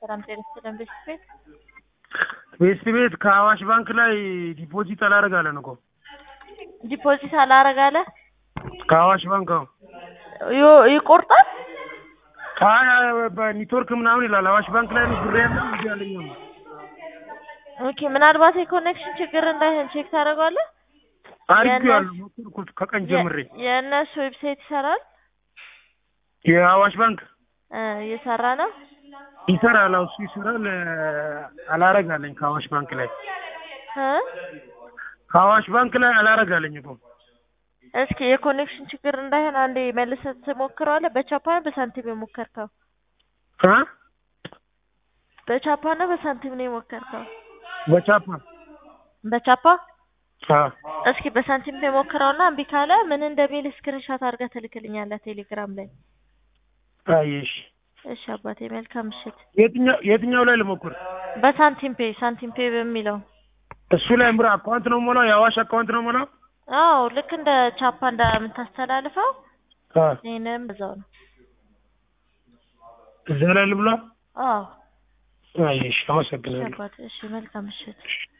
ሰላም ጤና ይስጥልን። ቤት ቤት ቤስት ቤት ከአዋሽ ባንክ ላይ ዲፖዚት አላረጋለን እኮ ዲፖዚት አላረጋለ ከአዋሽ ባንክ አዎ ዮ- ይቆርጣል። አይ አይ፣ በኔትወርክ ምናምን ይላል። አዋሽ ባንክ ላይ ነው ብር ያለው እንጂ ያለኝ ነው። ኦኬ ምናልባት የኮኔክሽን ችግር እንዳይሆን ቼክ ታደርገዋለህ። አድርጌዋለሁ ሞከርኩት ከቀን ጀምሬ። የእነሱ ዌብሳይት ይሰራል የአዋሽ ባንክ እ እየሰራ ነው። ይሰራል፣ አዎ እሱ ይሰራል። አላረጋለኝ ከአዋሽ ባንክ ላይ እ ከአዋሽ ባንክ ላይ አላረጋለኝ እኮ እስኪ የኮኔክሽን ችግር እንዳይሆን አንዴ መልሰህ ትሞክረዋለህ። በቻፓ ነው በሳንቲም የሞከርከው? እ በቻፓ ነው በሳንቲም ነው የሞከርከው? በቻፓ በቻፓ አ እስኪ በሳንቲም የሞክረውና እምቢ ካለ ምን እንደሚል ስክሪንሻት አድርገህ ትልክልኛለህ ቴሌግራም ላይ። አይሽ እሺ አባቴ መልካም ምሽት። የትኛው የትኛው ላይ ልሞክር? በሳንቲም ፔ ሳንቲም ፔ በሚለው እሱ ላይ ምራ አካውንት ነው ሞላው፣ የአዋሽ አካውንት ነው ሞላው። አዎ ልክ እንደ ቻፓ እንደምታስተላልፈው አ ይሄንም እዛው ነው። እዛ ላይ ልብላ። አዎ አይሽ እሺ አመሰግናለሁ። አባቴ እሺ መልካም ምሽት።